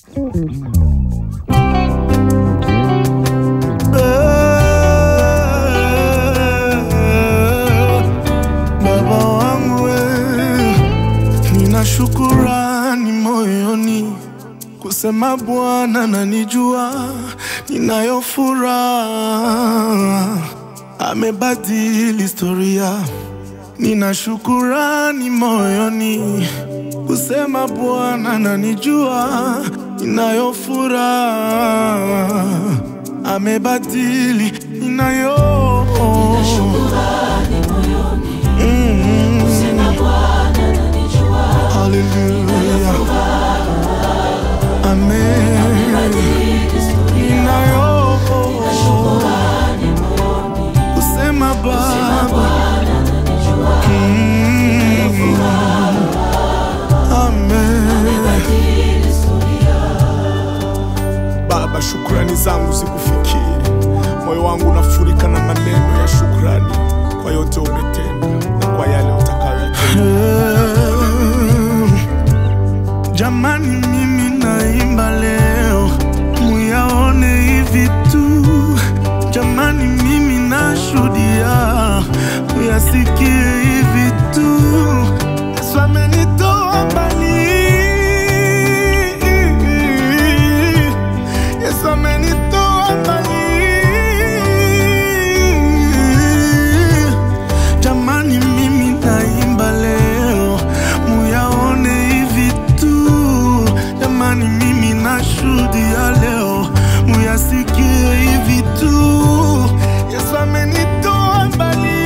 Baba wangu wewe, nina shukurani moyoni kusema Bwana nanijua, ninayo furaha, amebadili historia. Nina shukurani moyoni kusema Bwana nanijua, ninayo furaha, amebadili, ninayo Mm. Hallelujah. Amen. Ninayo kusema Baba. Mm. Amen. Baba, shukrani zangu zikufikie. Moyo wangu unafurika na maneno ya shukrani kwa yote umetenda na kwa yale utakayoyatenda. Jamani, mimi naimba leo, muyaone hivi tu. Jamani, mimi nashuhudia, muyasikie hivi tu. Yesu amenitoa mbali, Yesu amenitoa mbali. Jamani, mimi naimba leo, muyaone hivi tu. Jamani, mimi nashuhudia leo, muyasikie hivi tu. Yesu amenitoa mbali,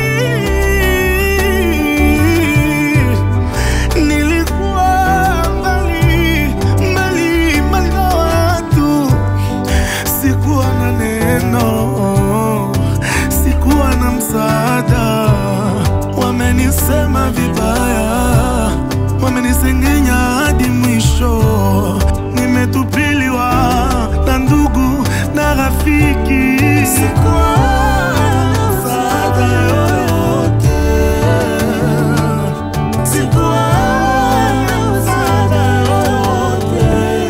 nilikuwa mbali mbali mbali na watu sikuwa na neno, sikuwa na msaada. Wamenisema vibaya, wamenisengenya hadi mwisho. Nimetupiliwa na ndugu na rafiki, sikuwa na msaada yoyote, sikuwa na msaada yoyote.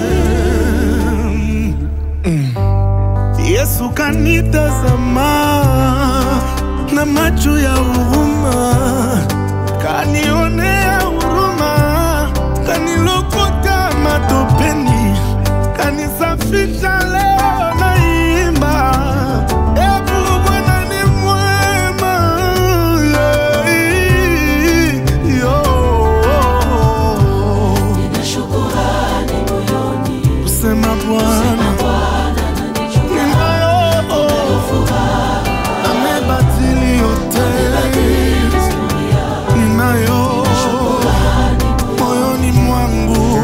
Yesu kanitazama na macho ya huruma, kanionea huruma, kanilokota matopeni, kanisafisha leo naimba. Ebu Bwana ni mwema, yeah, yo. Kusema Bwana ninayo amebadili yote, ninayo moyoni mwangu.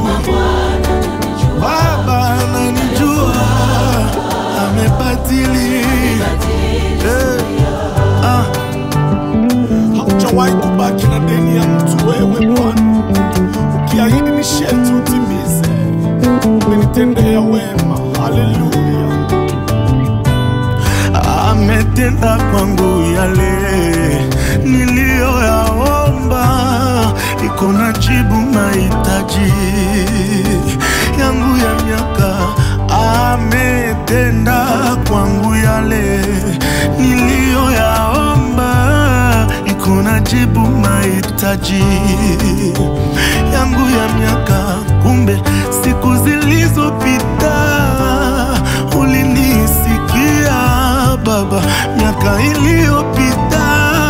Baba ananijua, amebadili Eh, ah. Haujawahi kubaki na deni ya mtu, wewe Bwana, ukiahidi ni sharti utimize. Umenitendea wema, haleluya ametenda kwangu yale niliyoyaomba, iko na jibu mahitaji yangu ya miaka. Ametenda kwangu yale niliyoyaomba, iko na jibu mahitaji yangu ya miaka. Kumbe siku zilizopita ulinisikia Baba, miaka iliyopita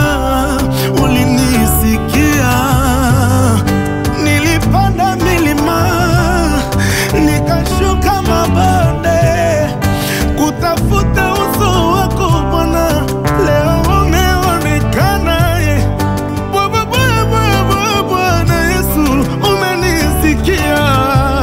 ulinisikia. Nilipanda milima nikashuka mabonde kutafuta uso wako Bwana, leo umeonekana eh. Bwana Bwana Bwana Bwana Yesu umenisikia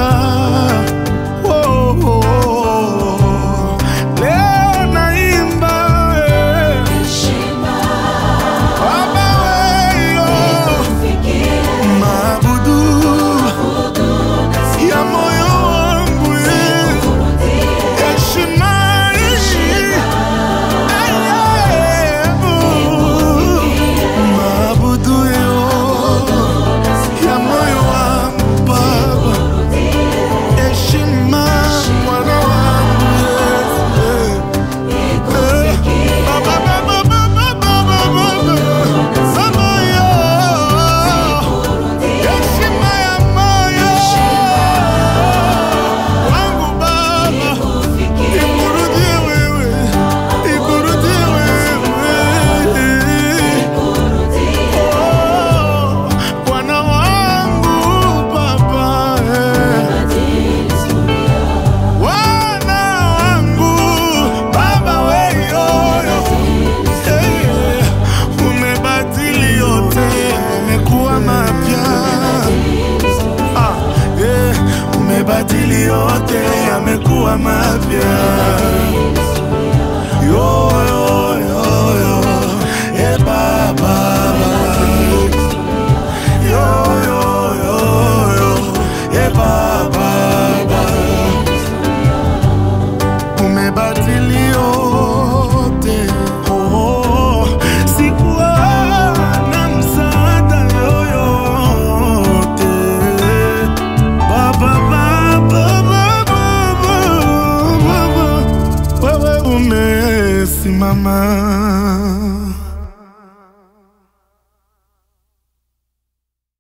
simama